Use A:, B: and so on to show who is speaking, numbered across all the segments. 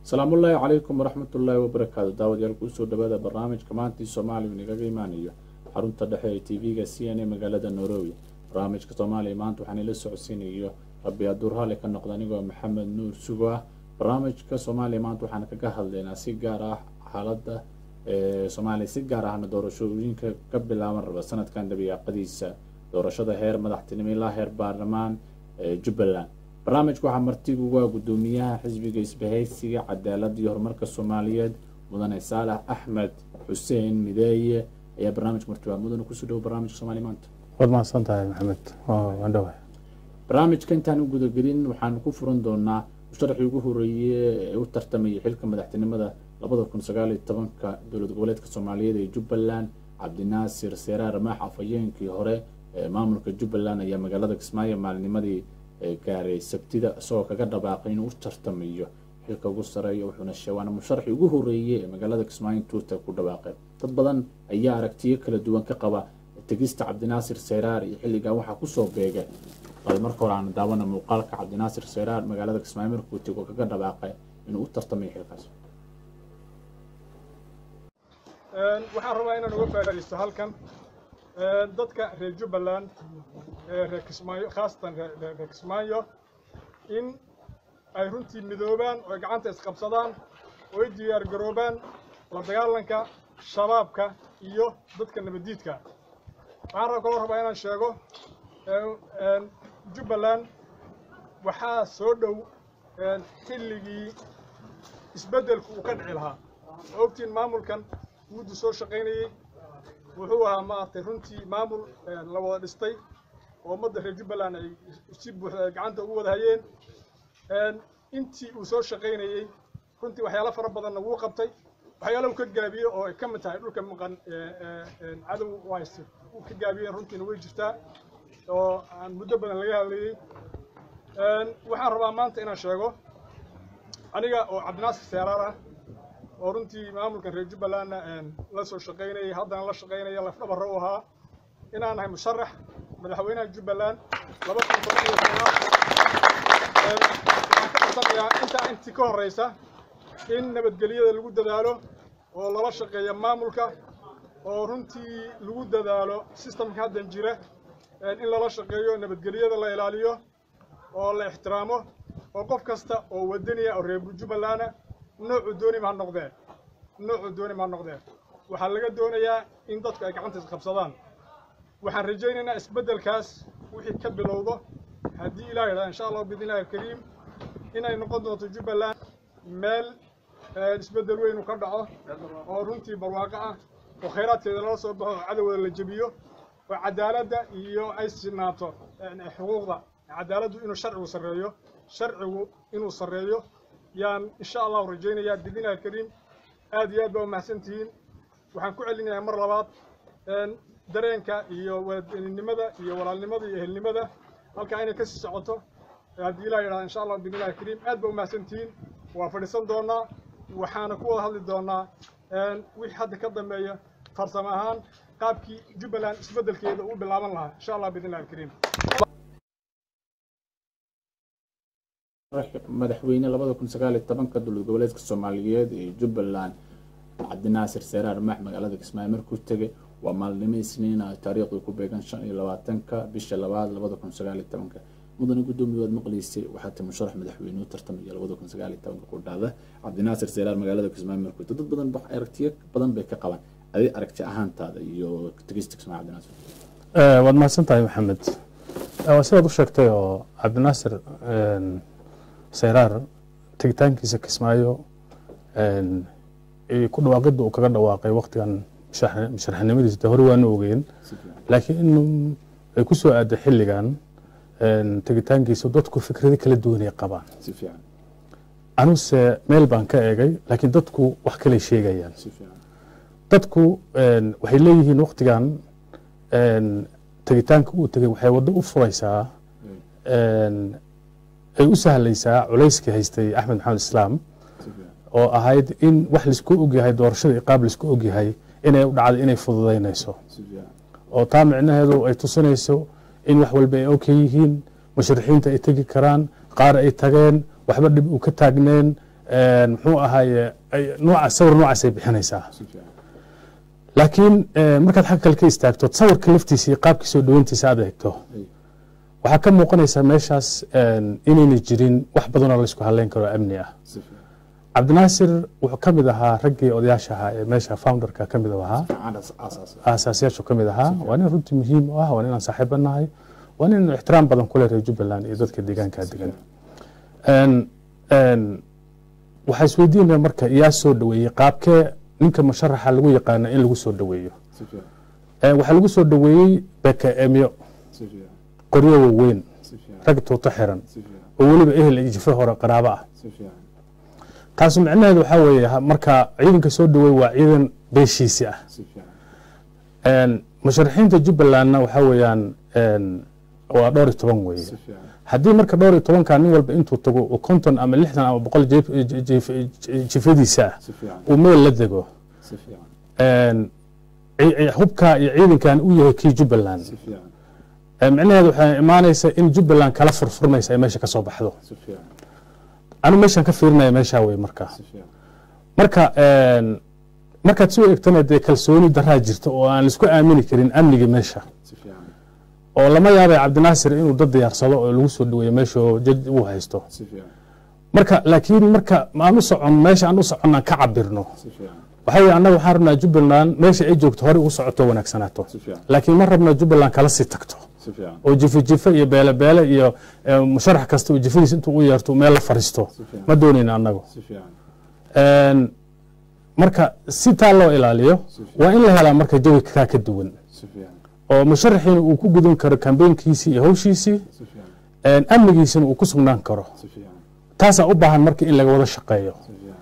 A: asalaamu ullaahi calaykum waraxmat ullaahi wabarakaatu daawadayaal kusoo dhawaada barnaamijka maantii soomaaliya inagaga imaanayo xarunta dhexe ee t v-ga c n a magaalada nairobi barnaamijka soomaaliya maanta waxaan ila socodsiinayo rabbi aduur hale ka noqda anigoo maxamed nuur sugo ah barnaamijka soomaaliya maanta waxaan kaga hadlaynaa si gaar ah xaaladda soomaaliya si gaar ahna doorashooyinka ka bilaaban raba sanadkan dhabiyaaqadiisa doorashada heer madaxtinimo ilaa heer baarlamaan jubbaland barnaamijka waxaa martigu waa guddoomiyaha xisbiga isbahaysiga cadaaladda iyo horumarka soomaaliyeed mudane saalax axmed xuseen mideeye ayaa barnaamijka martiba mudane kusoo dhawo barnaamijka soomaaliya maanta
B: waad mahadsan tahay maxamed waan dhawahay
A: barnaamijka intaan u gudagelin waxaan ku furan doonaa musharaxii ugu horeeye ee u tartamayay xilka madaxtinimada labada kun sagaal iyo tobanka dowlad goboleedka soomaaliyeed ee jubbaland cabdinaasir seeraar maax afhayeenkii hore ee maamulka jubbaland ayaa magaalada kismaayo maalinimadii gaaray sabtida isagoo kaga dhabaaqay inuu u tartamayo xilka ugu sareeya wuxuuna sheewaana musharaxii ugu horeeyey ee magaalada kismaayo intuuta ku dhawaaqeen dad badan ayaa aragtiyo kala duwan ka qaba tegista cabdinaasir seyraar iyo xilligan waxaa kusoo beegay bal marka hore aan daawana muuqaalka cabdinaasir seyraar magaalada kismaayo markuu tego kaga dhabaaqay inuu u tartamayo xilkaas
C: waxaan rabaa inaan uga faa'iidaysto halkan dadka reer jubbaland reer kismaayo khaasatan reer kismaayo in ay runtii midoobaan oo ay gacanta isqabsadaan oo ay diyaar garoobaan la dagaalanka shabaabka iyo dadka nabaddiidka waxaan rab kaloo rabaa inaan sheego jubbaland waxaa soo dhow xilligii isbeddelku uu ka dhici lahaa oo ogtiin maamulkan muddu soo shaqaynayey wuxuu ahaa maaragtay runtii maamul la wada dhistay oo ummadda reer jubbaland ay si buuxda ay gacanta ugu wada hayeen intii uu soo shaqaynayey runtii waxyaalo fara badanna wuu qabtay waxyaalo uu ka gaabiyey oo ay ka mid tahay dhulka maqan cadow u haysta uu ka gaabiyeen runtiina way jirtaa oo aan muddo badan laga hadlayey waxaan rabaa maanta inaan sheego aniga oo cabdinaasir seeraar ah oo runtii maamulkan reer jubbalandna la soo shaqaynayay haddana la shaqaynaya lafdhabarra u ahaa inaan nahay musharax madaxweynaha jubbaland laba kun toban iyo sagaal waxaan ka codsanayaa intaa intii ka horraysa in nabadgelyada lagu dadaalo oo lala shaqeeya maamulka oo runtii lagu dadaalo sistamka haddan jira in lala shaqeeyo nabadgelyada la ilaaliyo oo la ixtiraamo oo qof kasta oo wadaniya oo reer jubbalanda noocuu doonima ha noqdeen noocuu doonima ha noqdeen waxaa laga doonayaa in dadku ay gacanta isqabsadaan waxaan rajaynaynaa isbeddelkaas wixii ka bilowdo haddii ilaah yidhahda insha allah biidnillahi alkariim inay noqon doonto jubbaland meel isbeddel weynu ka dhaco oo runtii barwaaqo ah oo khayraadkeeda lala soo baxo oo cadowda la jebiyo oo cadaaladda iyo ay sinaato xuquuqda cadaaladdu inuu sharcigu sarreeyo sharcigu inuu sarreeyo yaan insha allahu rajaynayaa biidnillahi alkariim aad iyo aad baa umahadsan tihiin waxaan ku celinayaa mar labaad dareenka iyo wadaninimada iyo walaalnimada iyo ehelnimada halkaa inay kasii socoto haddii ilah yidhahda insha allah biidnillahi alkariim aad baa umahadsan tihiin waa fadhiisan doonaa waxaana ku wada hadli doonaa wixii hadda ka dambeeya farsamo ahaan qaabkii jubbaland isbeddelkeeda uu bilaaban lahaa insha allah biidnillahi alkariim
A: madaxweyne labada kun sagaal iyo tobanka dowlad goboleedka soomaaliyeed ee jubbaland cabdinaasir seeraar maax magaalada kismaayo markuu tegay waa maalnimo isniin ah taariikhdu ku beegan shan iyo labaatanka bisha labaad labada kun sagaal iyo tobanka mudane guddoomiye waad maqlaysay waxaa ti musharax madaxweyne u tartamaya labada kun sagaal iyo tobanka ku dhacda cabdinaasir seeraar magaalada kismaayo markuu dad badan aragtiyo badan bay ka qabaan adi aragti ahaantaada iyo tegista kismaayo cabdinaasir
B: waad mahadsan tahay maxamed sidaad u sheegtay oo cabdinaasir seyraar tegitaankiisa kismaayo ku dhawaaqidda uu kaga dhawaaqay waktigan musharaxnimadiisa de hore waanu ogeyn laakiin in ay ku soo aadday xilligan tegitaankiisa dadku fikrado kala duwanay qabaan
A: si fiican
B: anuse meel baan ka eegay laakiin dadku wax kaley sheegayaan
A: si fiican
B: dadku waxay leeyihiin waktigan tegitaanka uu tegay waxay waddo u furaysaa ay u sahlaysaa culayskii haystay axmed maxamed islaam oo ahayd in wax laisku ogyahay doorashada iqaab laisku ogyahay inay u dhacday inay fududaynayso oo taa micnaheedu ay tusinayso in wax walba ay ok yihiin musharixiinta ay tegi karaan qaar ay tageen waxba dhib uu ka taagneen een, muxuu ahaaye ay- nooca sawir noocaas ay bixinaysaa
A: si fiican
B: laakiin een, markaad xagga kale ka istaagto sawirka laftiisa iyo qaabkii soo dhaweyntiisa aad eegto
A: Ay.
B: waxaa ka muuqanaysaa meeshaas een, inayna jirin wax badanoo laysku haleyn karo oo amni ah
A: si fiican
B: cabdinaasir wuxuu ka mid ahaa raggii odayaasha ahaa ee meesha founderka ka mid ahaa
A: fiican aas- aasaas
B: aasaasyaashu ka mid ahaa waa nin runtii muhiim u ah waa nin aan saaxiibo nahay waa nin ixtiraam badan ku leh reer jubbaland iyo dadka deegaanka degan Een, een, waxaa isweydiinaya marka yaa soo dhaweeyey qaabkee ninka musharaxa lagu yaqaana in lagu soo dhaweeyo
A: si fiican
B: Een, waxaa lagu soo dhaweeyey bekeemyo
A: si fiican
B: qoryo waaweyn
A: si fiican
B: rag tuuto xiran
A: si fiican
B: oo weliba ehel iyo jife hore qaraabo ah
A: si fiican
B: taasu micnaheedu waxaa weeye ha- marka ciidanka soo dhaweey waa ciidan beeshiisi ah
A: si fiican
B: Een, musharaxiinta jubbalandna waxaa weeyaan een, waa dhowr iyo toban weeye
A: si fiican
B: haddii marka dhowr iyo tobanka nin walba intuu tago uu konton ama lixdan ama boqol jif- jif- jif- jifadiisa ah
A: si fiican
B: uu meel la dego
A: si fiican
B: een, ci- ci- hubka iyo ciidankan uu yahay kii jubbaland
A: si fiican
B: Ee, micnaheedu waxay imaanaysa in jubbaland kala furfurmaysa ay meesha ka soo baxdo
A: si fiican
B: anu meeshaan ka fiirinaya meeshaa wey marka
A: si fiican
B: marka een, markaad soo eegtana dee kalsooni daraa jirta oo aan laisku aamini karin amniga meesha
A: si fiican
B: oo lama yaabay cabdinaasir inuu dad diyaarsado oo lagu soo dhaweeyo meesha oo jaj uu haysto
A: si fiican
B: marka laakiin marka aan u socon meesha aan u socon aan ka cabirno
A: si fiican
B: waxaa weye annaga waxaan rabnaa jubbaland meesha ay joogto horey ugu socoto wanaagsanaato
A: si fiican
B: laakiin ma rabna jubbaland kala sii tagto
A: si fiican
B: oo jife jife iyo beele beele iyo eh, musharax kasta oo jifadiis intuu u yeerto meel la fariisto
A: si fiican
B: ma doonayna annagu
A: si fiican
B: Een, marka si taa loo ilaaliyo
A: si fiican
B: waa in la helaa marka jawi kaa ka duwan
A: si fiican
B: oo musharaxiina uu ku gudan karo kambeynkiisii iyo hawshiisii
A: si fiican
B: een, amnigiisina uu ku sugnaan karo
A: si fiican
B: taasaa u baahan marka in laga wada shaqeeyo
A: si fiican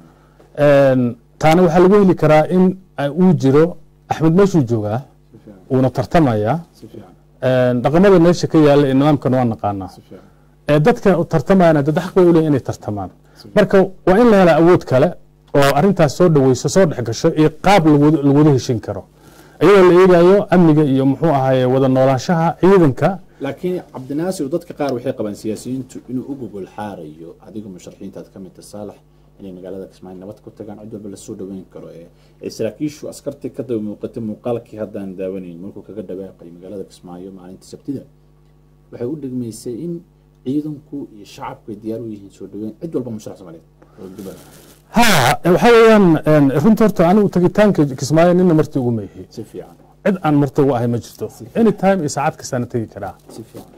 B: Een, taana waxaa lagu heli karaa in ay uu jiro axmed meeshuu joogaa
A: si fiican
B: uuna tartamayaa
A: si fiican
B: Een, dhaqamada meesha ka yaala ee nidaamkan waa naqaanaa
A: si fiican
B: ee dadka tartamayana dad xaq bay u leeyihin inay tartamaan
A: si fiican
B: marka waa in la helaa awood kale oo arrintaas soo dhaweyso soo dhex gasho iyo qaab lawada lawada heshin karo iyadoo la eegayo amniga iyo muxuu ahaye wada noolaanshaha ciidanka
A: laakiin cabdinaasir dadka qaar waxay qabaan siyaasiyiintu inuu u gogol xaarayo adiga musharaxiintaad ka mid tahay saalax inay magaalada kismaayo nabad ku tagaan cid walba lasoo dhaweyn karo ee ee saraakiishu askartii ka daba muuqatay muuqaalkii haddaan daawanayn markuu kaga dhawaaqay magaalada kismaayo maalinta sabtida waxay u dhegmaysay in ciidanku iyo shacabku ay diyaar u yihiin soo dhaweyn cid walba musharax soomaaliyeed oo jubbaland
B: ha waxaa weeyaan een, runta horta anigu tagitaanka kismaayo nina marti ugu maihi
A: si fiican
B: cid aan marti ugu ahay ma jirto any time iyo saacad kastaana tegi karaa
A: si fiican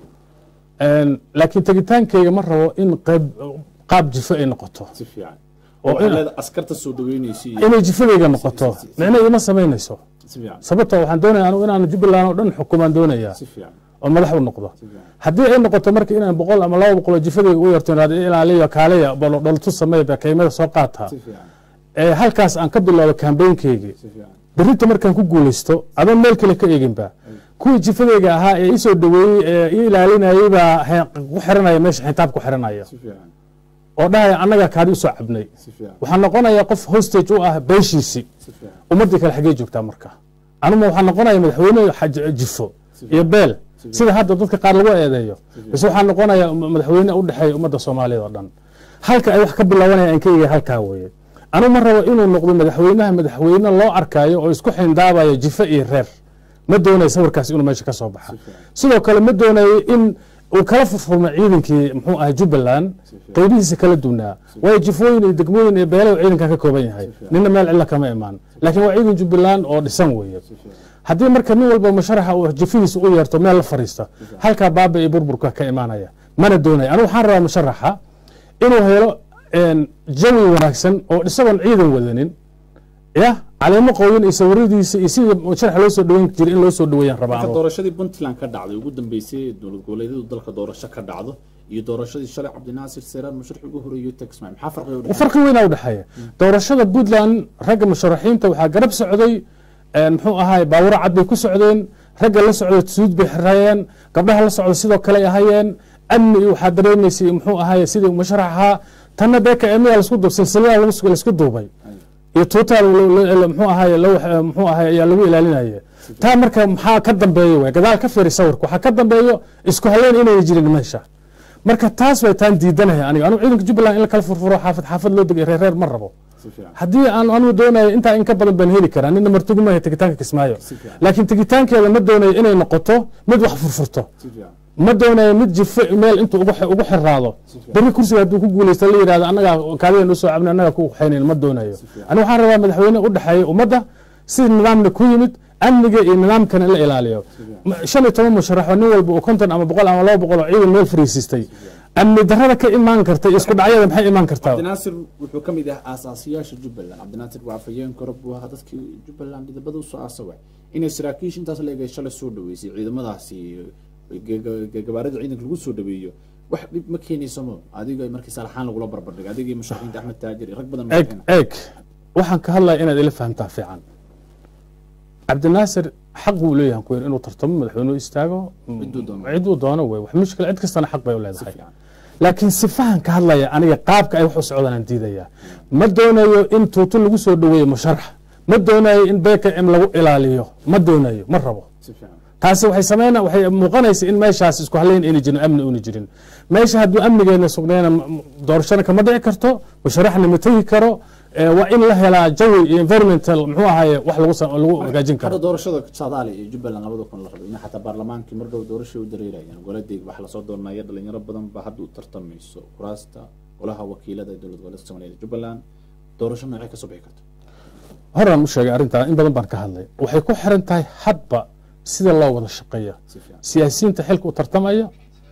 B: Een, laakiin tegitaankayga ma rabo in qayb qaab jifo ay noqoto
A: si fiican
B: oo
A: oo
B: in-
A: leeda askarta soo dhaweynaysa iyo
B: inay jifadayga noqoto
A: si- si-
B: micna ima samaynayso
A: si fiican
B: sababtoo waxaan doonaya anigu inaan jubbaland oo dhan xukumaan doonayaa
A: si fiican
B: oo madax u noqdo
A: si fiican
B: haddii ay noqoto marka inaan boqol ama laba boqol oo jifadayga u yarto inaad ilaaliyo kaaleya dholtu sameeya bakeymada soo qaata
A: si fiican
B: ee halkaas aan ka bilowdo kambeynkeygii
A: si fiican
B: berrinta markaan ku guulaysto adoon meel kale ka eeginba kuwii jifadayga ahaa ee isoo dhaweeyey ee i ilaalinayay baa he- ku xiranaya meesha xintaab ku xiranaya
A: si fiican
B: oo dhahaya annaga kaadi usoo cabnay
A: si fiican
B: waxaan noqonayaa qof hostage u ah beeshiisii
A: si fiican
B: ummaddii kale xaggee joogtaa marka anuma waxaan noqonaya madaxweyne xaj- jifo iyo beel sida hadda dadka qaar lagu eedeeyo base waxaan noqonayaa madaxweyne u dhexeeya ummadda soomaaliyeed oo dhan halka ay wax ka bilaabanaya aan ka eegay halkaa weeye anu ma rabo inuu noqdo madaxweynaha madaxweyne loo arkaayo oo isku xindaabayo jifo iyo reer ma doonayo sawirkaas inuu meesha ka soo baxa sidoo kale ma doonayo in uu kala furfurmo ciidankii muxuu ahay jubbaland qeybihiisa kala duwnaa waayo jifooyin iyo degmooyin iyo beelo ciidanka ka kooban yahay nina meel cilla kama imaan laakiin waa ciidan jubbaland oo dhisan weeye haddii marka nin walba musharaxa uu jifidiisa u yeerto meel la fariista halkaa baaba iyo burburka ka imaanaya mana doonaya anigu waxaan rabaa musharaxa inuu helo een, jawi wanaagsan oo isagoon ciidan wadanin ya caleemo qooyin iyo sawiradiisa iyo sidii musharaxa loo soo dhaweyn jiray in loo soo dhaweeyaan rabaa
A: marka
B: anigu.
A: doorashadii puntland ka dhacday ugu dambeysay dowlad goboleedyadu dalka doorasho ka dhacdo iyo doorashadii shalay cabdinaasir seeraan musharax ugu horeeyay tagsmaay maxaa farqiga u dhexeeya
B: farqi weynaa udhexeeya doorashada puntland ragga musharaxiinta waxaa garab socday een, muxuu ahaay baawuro cad bay ku socdeen ragga la socda suud bay xirayeen gabdhaha la socda sidoo kale ay ahayeen amni iyo waxaa dareemaysay muxuu ahaay sidii musharax ahaa tanna beeka emiya lasku dub silsilada lagu- laisku duubay iyo tuutaa muxuu ahaay law- muxuu ahaay ayaa lagu ilaalinaya taa marka maxaa ka dambeeya way gadaal ka fiiri sawirka waxaa ka dambeeyo isku haleyn inayna jirin meesha marka taas way taan diidanahay aniga anigu ciidanka jubbaland in la kala furfuro xaafad xaafad loo degay reer reer ma rabo
A: si fiican
B: haddii aan anigu doonayo intaa in ka badan baan heli karaa nina martugumaya tegitaanka kismaayo
A: Si fiican.
B: laakiin tegitaankeeda ma doonayo inay noqoto mid wax furfurto
A: si fiican
B: ma doonayo mid jifo meel intuu ugu xi- ugu xiraado berri kursiga hadduu ku guuleysto la yidhahdo annagaa kaadigan usoo cabna annagaa ku waxaynayn ma doonayo aniga waxaan rabaa madaxweyne u dhexeeya ummadda si nidaamna ku yimid amniga iyo nidaamkana in la ilaaliyo Ma- shan iyo toban musharax oo nin walba uu konton ama boqol ama laba boqol oo ciidan meel fariisiistay amni darrada ka imaan karta iyo isku dhacyada maxay imaan kartaa
A: cabdinaasir wuxuu ka mid yahay aasaasiyaasha jubbaland cabdinaasir waa afhayeen kore buu ahaa dadkii jubbaland midabada usoo aasaway inay saraakiisha intaas leegay shalay soo dhaweysay ciidamadaasi ge- ge- gabaarida ciidanka lagu soo dhaweeyo wax dhib ma keenayso mo adiga markii salaxaan lagula barbardhigo adigii musharaxiinta axmed taajir iyo rag badan
B: eeg eeg waxaan ka hadlaya inaad ila fahamtaa fiican cabdinaasir xaq buu leeyahay ku inuu tartamo madaxweynuhu istaago
A: Ciduu doono.
B: ciduu doono wey wax mushkil cid kastana xaq bay u
A: si
B: leedahay
A: fiican
B: laakiin sifahan ka hadlaya aniga qaabka ay wax u socdaan aan diidaya ma doonayo in tuuto lagu soo dhaweeyo musharax ma doonayo in bkm lagu ilaaliyo ma doonayo ma rabo
A: si fiican
B: taasi waxay sameyna waxay muuqanaysa in meeshaas isku halayn ayna jirin amni una jirin meesha hadduu amnigeena sugnayna m- m- doorashana kama dhici karto musharaxna ma tegi karo ee, waa in la helaa jawi iyo environmental muxuu ahaye wax lagu sa- lagu hagaajin
A: hadda
B: karo
A: doorashada soomaaliya iyo jubbaland labada kun la rabo in xataa baarlamaankii mar dhow doorashay u dareerayaan goladeeg wax lasoo doonaya dhalinyaro badan ba hadda u tartamayso kuraasta golaha wakiilada ee dowlad goboleedka soomaaliya ee jubbaland doorasho noocee kasoo bixi karto
B: horaan u sheegay arrintaa in badan baan ka hadlay waxay ku xiran tahay hadba sida loo wada shaqeeya
A: si fiican
B: siyaasiyiinta xilka u tartamaya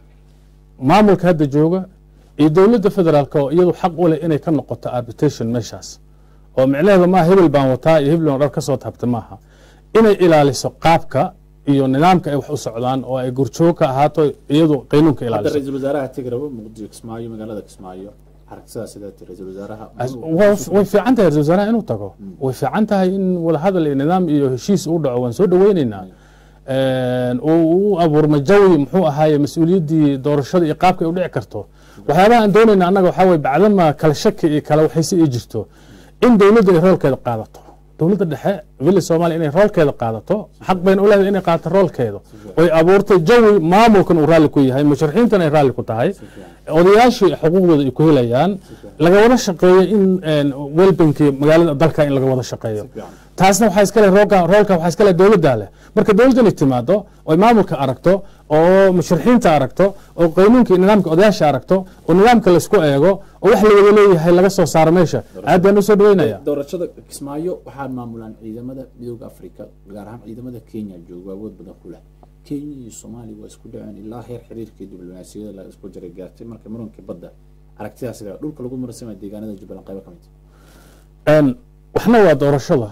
B: maamulka hadda jooga iyo dowladda federaalk oo iyadu xaq u leh inay ka noqoto arbitration meeshaas oo micnaheeda maaha hebel baan wataa iyo hebel baan dhar ka soo taabta maaha inay ilaaliso qaabka iyo nidaamka ay wax u socdaan oo ay gurjoog ka ahaato iyadu qaynuunka
A: hadda
B: ilaaliso
A: ra-iisul wasaaraha tegi rabo muqdisho kismaayo magaalada kismaayo aragtidaas sidaa ti ra-iisul wasaaraha
B: As- waa- way fiican tahay ra-isul wasaaraha inuu tago way fiican tahay in wadahadal iyo nidaam iyo heshiis uu dhaco waan soo dhaweyneynaa uu u abuurma jawi muxuu ahaaye mas-uuliyaddii doorashada iyo qaabka ay u dhici karto waxyaabaha aan doonayna annaga waxaa weye bacdama kala shaki iyo kala waxaysi ay jirto in dowladda ay roolkeeda qaadato dowladda dhexe villa soomaaliya inay roolkeeda qaadato xaq bayna u leedahay inay qaadato roolkeeda oy abuurtay jawi maamulkan uu raalli ku yahay musharaxiintana ay raalli ku tahay odayaashii xuquuqdooda ay ku helayaan laga wada shaqeeyo in welbankii magaalada dalka in laga wada shaqeeyo taasna waxaa iskale roolka roolka waxaa iskale dowladda leh marka dowladdan ay timaado oy maamulka aragto oo musharaxiinta aragto oo qaynuunka iyo nidaamka odayaasha aragto oo nidaamka laisku eego oo wax la wada leeyahay laga soo saaro meesha aad baan usoo dhaweynaya
A: doorashada kismaayo waxaa maamulaan ciidamada midooda africa gaar ahaan ciidamada kenya jooga awood badan ku leh kenya iyo soomaaliya waa isku dhaceen ilaa heer xiriirkii diblomaasiyada la isku jaray gaartay marka muranka badda aragtidaas ila dhulka lagu muransama deegaanada jubbaland qaybo ka mid
B: Een, waxna waa doorashada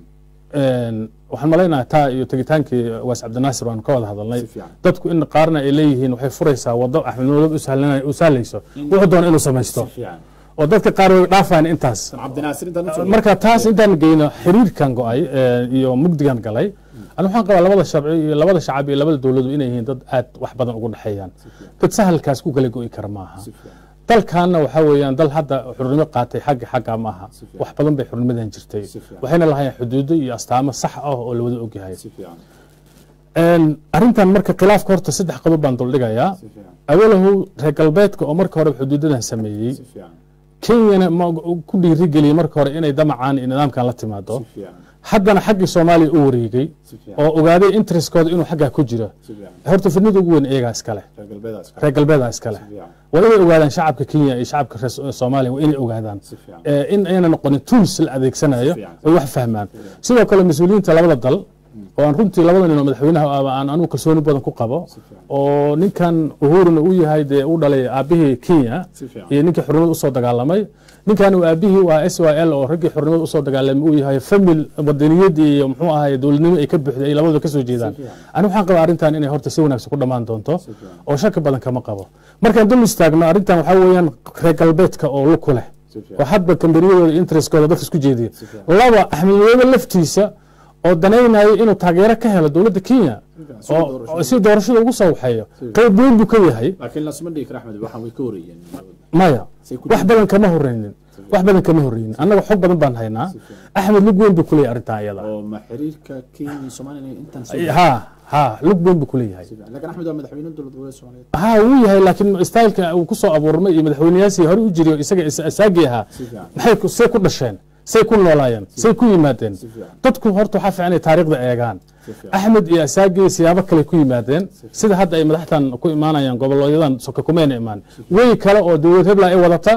B: Een, waxaan malaynaha taa iyo tegitaankii waas cabdinaasir waan ka wada hadalnay
A: Si fiican.
B: dadku in qaarna ay leeyihiin waxay furaysaa wado axmed madoobe u sahlanay- u sahlayso wuxuu doona inuu samaysto
A: si fiican
B: oo dadka qaar way dhaafaan intaas
A: cabdinaasir intaan usoo
B: marka taas intaan geyno xiriirkan go-ay ee, iyo mugdigan galay ani waxaan qabaa labada sharci iyo labada shacab iyo labada dowladu inay yihiin dad aad wax badan ugu dhexeeyaan dad sahalkaas ku kala go-i kara maaha
A: si fiican
B: dalkaana waxaa weeyaan dal hadda xurnimo qaatay xagga xagga ma aha
A: Si fiican.
B: wax badan bay xurnimadan jirtay
A: Si fiican.
B: waxayna lahayn xuduudo iyo astaamo sax ah oo la wada ogyahay
A: si fiican
B: Een, arrintan marka khilaafka horta saddex qodob baan duldhigayaa
A: si fiican
B: awalahu reer galbeedka oo marka hore xuduudadan sameeyey
A: si fiican
B: kenyana ma ku dhiirigeliyey marka hore inay damacaan iyo nidaamkan la timaado
A: si fiican
B: haddana xaggii soomaaliya u wareegay
A: si fiican
B: oo ogaaday interestkooda inuu xaggaa ku jiro
A: si fiican
B: horta fidnida ugu weyn iyagaa iskale
A: reer galbeedaas
B: reer galbeeda iskale
A: si fiican
B: waa inay ogaadaan shacabka kenya iyo shacabka reer So- soomaaliya waa inay ogaadaan
A: si fiican
B: ee, in ayna noqonin tools la adeegsanayo
A: Si fiican.
B: ay wax fahmaan sidoo kale mas-uuliyiinta labada dal oo aan runtii labada nin oo madaxweynaha ah aan anugu kalsooni badan ku qabo
A: Si fiican.
B: oo ninkan uhuruna uu yahay dee u dhalay aabihii kenya
A: Si fiican.
B: iyo ninkii xurnimada usoo dagaalamay ninkan uu aabihii waa s y l oo raggii xurnimada usoo dagaalamay uu yahay famil wadaniyadii iyo muxuu ahaye dowladnimo ay ka buuxday ay labadaba kasoo jeedaan
A: Si fiican.
B: ani waxaan qabaa arrintan inay horta si wanaagsan ku dhammaan doonto
A: Si fiican.
B: oo shaki badan kama qabo markaan dul istaagno arrintan waxaa weeyaan reer galbeedka oo lug ku leh
A: si fiican
B: oo hadba kambaniyadooda interestkooda dadka isku jeediya
A: Si fiican.
B: laba axmed madoobe laftiisa oo danaynayo inuu taageero ka helo dowladda kenya
A: fiican. Si
B: oo
A: doorasho.
B: oo si doorashada ugu soo waxeeyo
A: fiican.
B: qayb weyn buu ka yahay
A: laakiin lasma dhigi kara axmed waxaan way ka horeeyeen
B: maya
A: Say ku
B: wax badan kama horeynin
A: Si
B: wax badan kama horreyin annaga xog badan baan haynaa axmed lug weyn buu kuleeyahay arrintan iyada
A: oo ma xiriirka kenya iyo soomaaliya intaan soo
B: ha ha lug weyn buu kuleeyahay
A: laakiin axmed waa madaxweyne dowlad goboleed soomaaliyeed
B: ha wuu yahay laakiin styleka uu ku soo abuurmay iyo madaxweyneyaasii hore u jiriyo isaga asaagii ahaa
A: si fiican
B: maxay ku- say ku dhasheen say ku noolaayeen say ku yimaadeen
A: si fiican
B: dadku horta waxaa fiican inay taariikhda eegaan
A: si fiican
B: axmed iyo asaagii siyaabo kale ku yimaadeen sida hadda ay madaxtan ku imaanayaan gobolyadan soka kumeyna imaan wey kale oo dowlad hebla ay wadata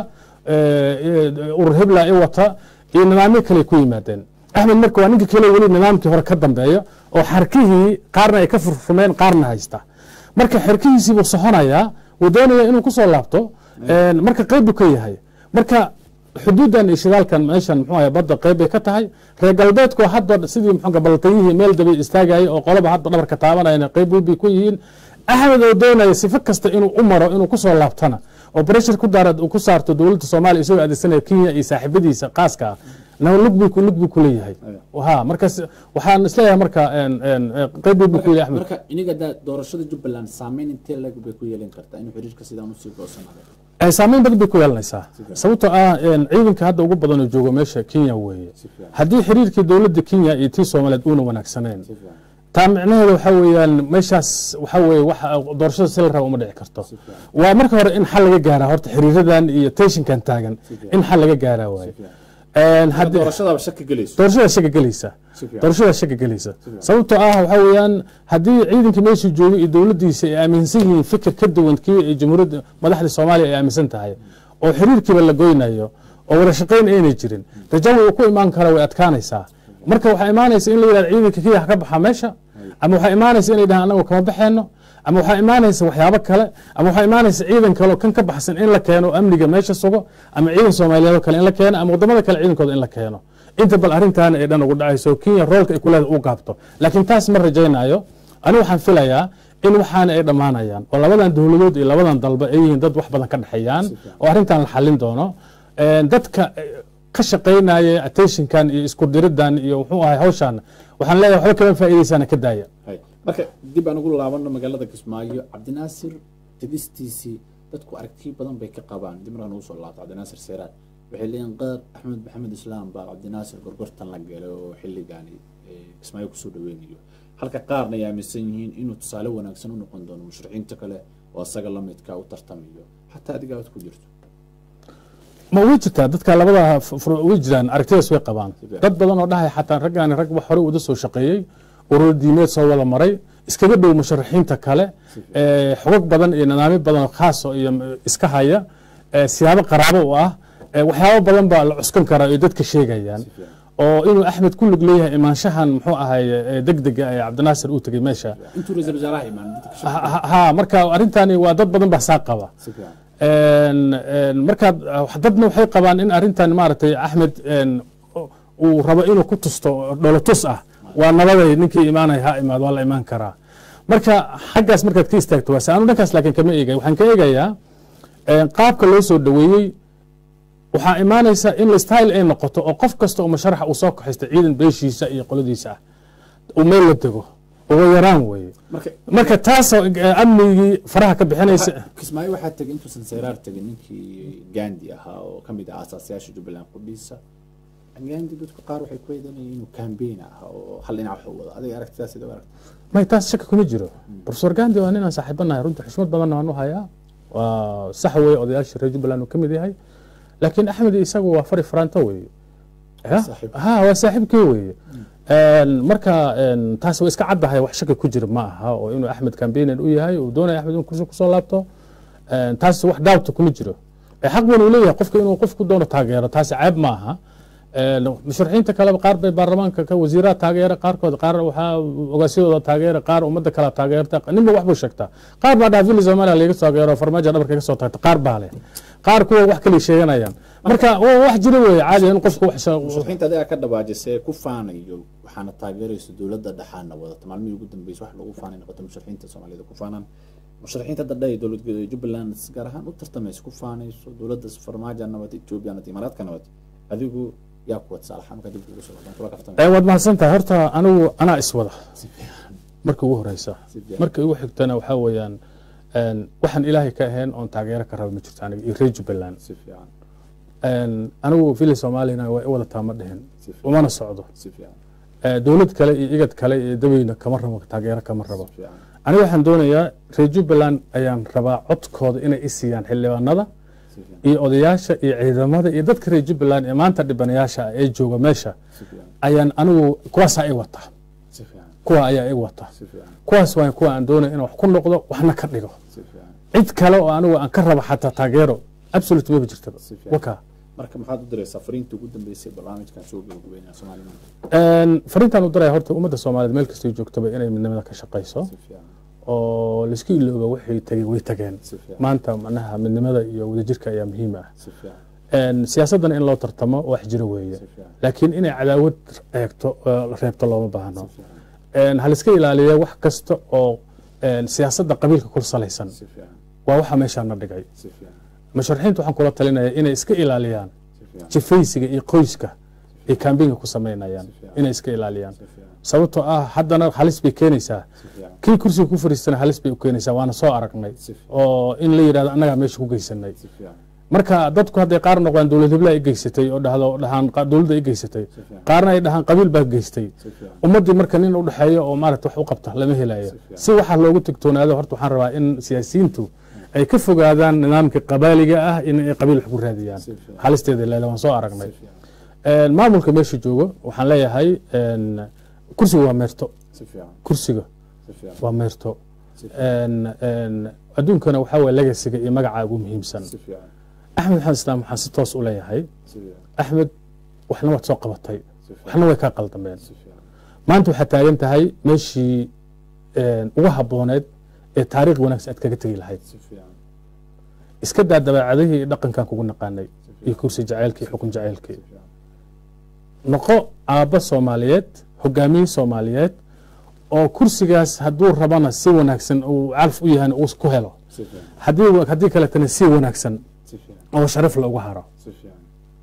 B: eh, urur hebla ay wata iyo nidaamyo kale ku yimaadeen axmed marka waa ninka kale weli nidaamkii hore ka dambeeya oo xarkihii qaarna ay ka furfumeen qaarna haysta marka xerkihiisii buu soconayaa wuu doonaya inuu kusoo laabto een, marka qayb buu ka yahay marka xuduudan iyo shidaalkan meeshan muxuu ahay badda qayb bay ka tahay reer galbeedku hadda sidii muxuu ballatayihii meel dabay istaagayay oo qolaba hadda dhabarka taabanayana qayb weyn bay ku yihiin axmed oo doonaya sifo kasta inuu u maro inuu kusoo laabtana oo pressure ku daara ku saarto dowladda soomaaliya isagoo adeegsanaya kenya iyo saaxiibadiisa qaaska ah na lug buu ku- lug buu ku leeyahay ha markaas waxaan isleeyahay marka een, een, een, qayb weyn buu ku leeyahay axmed
A: marka iniga da doorashada jubbaland saameyn intee leg bay ku yeelan kartaa inuu xiriirka sidaan usii goosanaado
B: Eh, saameyn badan bay ku yeelanaysaa sababtoo ah een, ciidanka hadda ugu badan oo jooga meesha kenya weeye
A: si fiican
B: haddii xiriirkii dowladda kenya iyo tii soomaaliyeed uuna wanaagsaneyn
A: si fiican
B: taa micnaheeda waxaa weeyaan meeshaas waxaa weeye wax doorashada si la raba uma dhici karto
A: si fiican
B: waa marka hore in xal laga gaaraa horta xiriiradan iyo tensionkan taagan in xal laga gaaraa waaye
A: si fiican
B: Een,
A: Hadda
B: haddii-
A: doorashadaaba shaki gelayso
B: doorashada shaka gelaysa
A: si fiican
B: doorashada shaka gelaysa
A: fiican.
B: sababtoo ah waxaa weeyaan haddii ciidanka meeshii joogay iyo dowladdiisa ay aaminsan yihiin fikir ka duwan kii ay jamhuuriyadda madaxda soomaaliya ay aaminsan tahay oo xiriirkiiba la goynayo oo wada shaqayn aynay jirin rajawi uu ku imaan kara way adkaanaysaa marka waxaa imaanaysa in la yidhahdo ciidanka kenya ha ka baxa meesha ama waxaa imaanaysa inay dhahaan anagu kama baxeeno ama waxaa imaanaysa waxyaabo kale ama waxaa imaanaysa ciidan kale oo kan ka baxsan in la keeno oo amniga meesha sugo ama ciidan soomaaliyeed oo kale in la keeno ama wadamada kale ciidankooda in la keeno inta bal arrintaana ay dhan ugu dhacayso kenya roolka ay kuleeda u gaabto laakiin taas ma rajaynayo ani waxaan filayaa in waxaana ay dhammaanayaan oo labadan dowladood iyo labadan dalba ay yihiin dad wax badan ka dhexeeyaan oo arrintan la xalin doono Een, dadka eh, ka shaqaynaya attentionkan iyo isku diridan iyo muxuu ahay hawshan waxaan leeyahay waxba kama faa'iidaysana ka daaya
A: hay marka dib aan ugu laabano magaalada kismaayo cabdinaasir tegistiisii dadku aragtiyo badan bay ka qabaan dib markaan ugu soo laabto cabdinaasir seeraad waxay leeyihin qaar axmed maxamed islaam baa cabdinaasir gorgortan la galay oo xilligaani eh, kismaayo kusoo dhaweynayo halka qaarna ay aaminsan yihiin inuu tusaale wanaagsan u noqon doono mushrixiinta kale oo asaga la midka u tartamayo xataa adiga aad ku jirto
B: ma way jirtaa dadka labada f- fur- way jiraan aragtidaas way qabaan
A: Sidee?
B: dad badan oo dhahay xataa raggaani rag wax hore wada soo shaqeeyey urur diimeed soo wada maray iskaga dhow musharaxiinta kale ee, xogag badan iyo nidaamyo badan oo khaas oo iyo m- iska haya ee, siyaabo qaraabo u ah ee, waxyaabo badan baa la cuskan karaa ay dadka sheegayaan
A: si fiican
B: oo inuu axmed ku lug leeyahay imaanshahan muxuu ahay ee, degdega ee cabdinaasir uu tegey meesha
A: intuu ra-iisul wasaaraha imaan dadka ka
B: Ha-
A: shaqeeya.
B: ha ha, marka arrintani waa dad badan baa saa qaba
A: si fiican
B: Een, een, markaad dadna waxay qabaan in arrintan maaragtay axmed een, uu rabo inuu ku tusto dholotus ah waa nabaday ninkii imaanaya ha imaad waa la imaan karaa marka xaggaas markaad ka istaagto waase anu dhankaas laakiin kama eegay waxaan ka eegayaa een, qaabka loo soo dhoweeyey waxaa imaanaysa in style ay noqoto oo qof kasta oo musharaxa uu soo kaxaysta ciidan beeshiisa iyo qoladiisa ah uu meel la dego ugu yaraan weeye
A: marka
B: marka taasoo eh, amnigii faraha ka bixinaysa
A: kismaayo waxaa tegay intuusan seyraar tegin ninkii gandi ahaa oo ka mid ah aasaasayaasha jubbaland qudhiisa gandi dadku qaar waxay ku eedanayeen inuu kambeyn ah oo hal dhinac wax u wado adiga aragtidaas sida u aragta
B: may taas shaki kuma jiro profesor gandi waa ninaan saaxiibanahay runtii xushmad badanna waan u hayaa waa sax weye odayaashii reer jubbaland uu ka mid yahay laakiin axmed isagu waa fari faranto weeye Ya?
A: Saaxiib.
B: ha waa saaxiibkii weeye Een, marka een, taas waa iska caddahay wax shaki ku jira ma aha oo inuu axmed campaigner u yahay uu doonaya axmed inuu kursi kusoo laabto Een, taas wax daawta kuma jiro Ee, xaq buu leeyahay qofka inuu qofku doono taageero taasi ceeb ma aha Een, musharaxiinta kaleba qaar bay baarlamaanka ka wasiiraha taageera qaarkood qaar waxaa ogaasyadooda taageera qaar ummadda kale taageerta ninba wax buu sheegtaa qaar baa dhaha vili soomaaliya laga taageero farmaajo dhabarka ka soo taagta qaar baa leh qaar kuwa wax kale sheeganayaan marka waa wax jira weeye caadi in qofku wax sha-
A: musharaxiinta adiga ka dhabaajisee ku faanayo waxaana taageeraysa dowladda dhaxaana wadata maalmihii ugu dambeysay wax lagu faanay noqota musharaxiinta soomaaliyada ku faanaan musharaxiinta dadha ee dowlad jubbaland gaar ahaan u tartamaysa ku faanayso dowladda farmaajo nabad etoobiya nabad imaaraadka nabad adigu yaa kuwa tusaalahaan markaa dib ugu soo noqdaan kula kaftan
B: Ee, waad mahadsan tahay horta anigu anaa iswada
A: si fiican
B: marka ugu horeysa
A: si fiican
B: marka ugu xigtana waxaa weeyaan een, waxaan ilaahay ka ahayn oon taageero ka raba ma jirto aniga iyo reer jubbaland
A: si fiican
B: Een, anigu villa soomaaliyana waa i wadataa ma dhihin
A: si fiican
B: umana socdo
A: si fiican
B: Eh, dowlad kale iyo igad kale iyo daweyna kama rabo taageero kama rabo
A: si fiican
B: aniga waxaan doonayaa reer jubbaland ayaan rabaa codkooda inay i siiyaan xildhibaanada
A: si fiican
B: iyo odayaasha iyo ciidamada iyo dadka reer jubbaland ee maanta dhibanayaasha ah ee jooga meesha
A: si fiican
B: ayaan anigu kuwaasaa i wata
A: si fiican
B: kuwa ayaa i wata
A: si fiican
B: kuwaas waa kuwa aan doonaya inaan wax ku noqdo waxna ka dhigo
A: si fiican
B: cid kale oo anigu aan ka rabo xataa taageero absolute maba jirtaba
A: Si fiican.
B: waka
A: marka maxaad u diraysaa fariinta ugu dambeysay barnaamijkan soo gabagabeynaya soomaali maanta
B: Een, fariintaan u diraya horta ummadda soomaaliyeed meel kastay joogtaba inay midnimada ka shaqayso
A: si fiican
B: oo laisku ilooba waxay tagay way tageen
A: si fiican
B: maanta macnaha midnimada iyo wadajirka ayaa muhiim ah
A: si fiican
B: Een, siyaasaddan in loo tartamo wax jiro weeye
A: si fiican
B: laakiin inay cadaawad eegto oo reebto looma baahno
A: si fiican
B: Een, ha laiska ilaaliya wax kasta oo een, siyaasadda qabiilka ku salaysan
A: si fiican
B: waa waxa meeshaana dhigay
A: si fiican
B: musharaxiintu waxaan kula talinaya inay iska ilaaliyaan
A: si fiican
B: jifaysiga iyo qoyska ay kaambinga ku samaynayaan
A: Si fiican.
B: inay iska ilaaliyaan
A: si fiican
B: sababtoo ah haddana halis bay keenaysaa
A: si fiican
B: kii kursiga ku fariistana halis bay u keenaysaa waana soo aragnay
A: si fiican
B: oo in la yidhahdo annagaa meesha ku geysanay
A: si fiican
B: marka dadku hadday qaar noqdaan dowlad hiblaa i geysatay oo dhahdo dhahaan qa- dowladda i geysatay
A: si fiican
B: qaarna ay dhahaan qabiil baa geystay
A: si fiican
B: ummaddii marka nin u dhexeeyo oo maarata wax u qabta lama helayo
A: Si fiican.
B: si waxaa loogu tigtoonaado horta waxaan rabaa in siyaasiyiintu ay ka fogaadaan nidaamka qabaaliga ah in ay qabiil wax ku raadiyaan
A: si fiican
B: halisteeda leele waan soo aragnay
A: si fiican
B: Een, maamulka meesha joogo waxaan leeyahay een, kursiga waa meerto
A: si fiican
B: kursiga
A: si fiican
B: waa meerto
A: si fiican
B: Een, een, adduunkana waxaa waye legasiga iyo magaca ugu muhiimsan
A: si fiican
B: axmed maxamed islaam waxaan si toos u leeyahay
A: si fiican
B: axmed waxna waad soo qabatay
A: si fiican
B: waxna way kaa qaldameen
A: si fiican
B: maanta waxaad taagan tahay meeshii een, ugu habooneed ee taariikh wanaagsan aad kaga tegi lahayd
A: si fiican
B: iska daa dabeecadihii iyo dhaqankan kugu naqaanay
A: si
B: iyo
A: fiican
B: kursi jacaylkii xukun jacaylkii
A: si fiican
B: noqo aabba soomaaliyeed hogaamiye soomaaliyeed oo kursigaas hadduu rabana si wanaagsan uu calaf u yahan uu ku helo
A: si fiican
B: haddii haddii kaletana si wanaagsan
A: si fiican
B: oo sharaf loogu haro
A: si fiican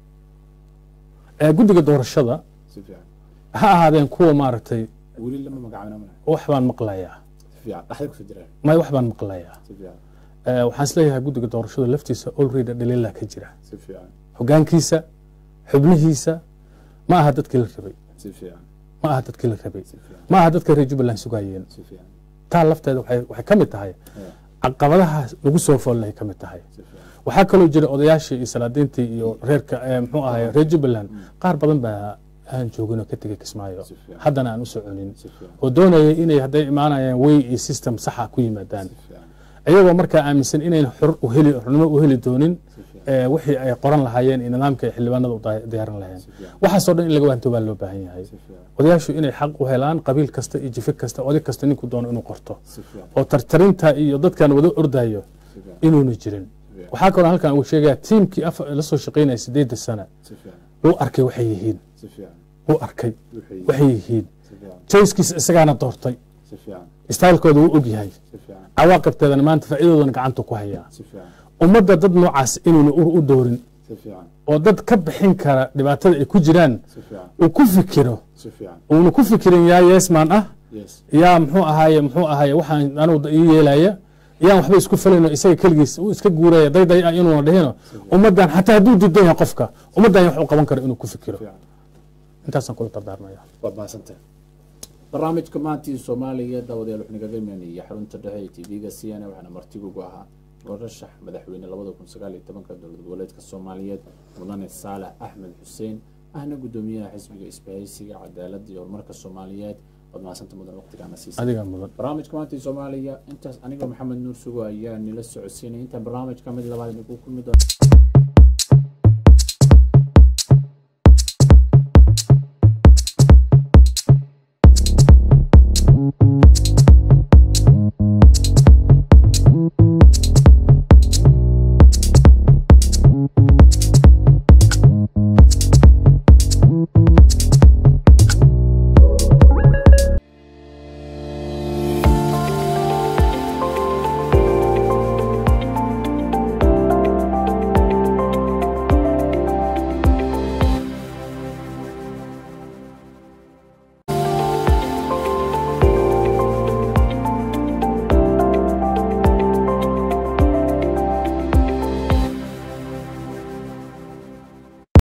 B: Ee, guddiga doorashada
A: si fiican
B: ha ahaadeen kuwa maaragtay
A: weli lama magacaabina mana
B: wax baan maqlayaa
A: si fiican dhaxda kusoo jiraan
B: may wax baan maqlayaa
A: si fiican
B: Ee, waxaan isleeyahay guddiga doorashada laftiisa olreda dhaliila ka jira
A: si fiican
B: hogaankiisa xubnihiisa ma aha dadkii la rabay
A: si fiican
B: ma aha dadkii la rabay
A: si fiican
B: ma aha dadka reer jubbaland sugayeen
A: si fiican
B: taa lafteeda waxay waxay ka mid tahay
A: Yeah.
B: caqabadaha lagu soo foolnahay ka mid tahay
A: si fiican
B: waxaa kaloo jira odayaashii iyo salaadiintii iyo reerka ee, muxuu ahay reer jubbaland qaar badan baa aan joogin oo ka tegay kismaayo
A: Si fiican.
B: haddana aan u soconin
A: si fiican
B: oo doonaya inay hadday imaanayaan way iyo system saxa ku yimaadaan
A: si fiican
B: iyagoo markaa aaminsan inayn xor u heli xornimo u heli doonin
A: si fiican
B: ee, wixii ay qoran lahaayeen iyo nidaamka ay xildhibaanada u daa- diyaarin lahayeen
A: si fiican
B: waxaasoo dhan in laga waanto baa loo baahan yahay
A: si fiican
B: odayaashu inay xaq u helaan qabiil kasta iyo jifi kasta oday kasta ninku doono inuu qorto
A: si fiican
B: oo tartarinta iyo dadkan wada ordayo
A: si fiican
B: inuuna jirin
A: si fiican
B: waxaa kaloo halkan uu sheegaya tiimkii af la soo shaqaynaya sideedda sana
A: si fiican
B: wuu arkay waxay yihiin
A: si fiican
B: wuu arkay
A: wixii
B: waxay yihiin
A: si fiican
B: jayskiisa isagaana doortay
A: si fiican
B: istaalkooda wuu og yahay
A: si fiican
B: cawaaqibteedana maanta faa'iidadoodana gacanta ku hayaa
A: si fiican
B: ummadda dad noocaas inuuna ur u doorin
A: si fiican
B: oo dad ka bixin kara dhibaatada ay ku jiraan
A: si fiican
B: uu ku fikiro
A: si fiican
B: uuna ku fikirin yaa yeesmaan ah
A: yes
B: yaa muxuu ahaaye muxuu ahaaye waxaan anugu ii yeelaya yaan waxba isku falayno isaga keligiis uu iska guuraya dayday ah inuuna dhihino ummaddan xataa hadduu diidan yahay qofka ummaddan wax u qaban karo inuu ku fikiro
A: fiican
B: intaasaan kula dardaarmaya
A: waad mahadsantahay barnaamijka maantii soomaaliya daawadayaal wuxuu nagaga imaanayay xarunta dhexe ee tv-ga c n a waxaana martigugu ahaa warashax madaxweyne labada kun sagaal iyo tobanka dowlad goboleedka soomaaliyeed mudane saalax axmed xuseen ahna guddoomiyaha xisbiga isbahaysiga cadaaladda iyo horumarka soomaaliyeed waad mahadsanta mudan waqtigaana siisa
B: adigaa mudan
A: barnaamijka maantii soomaaliya intaas aniga maxamed nuur sugo ayaa nila socodsiinay intaan barnaamijka mid labaad idinku kulmi doona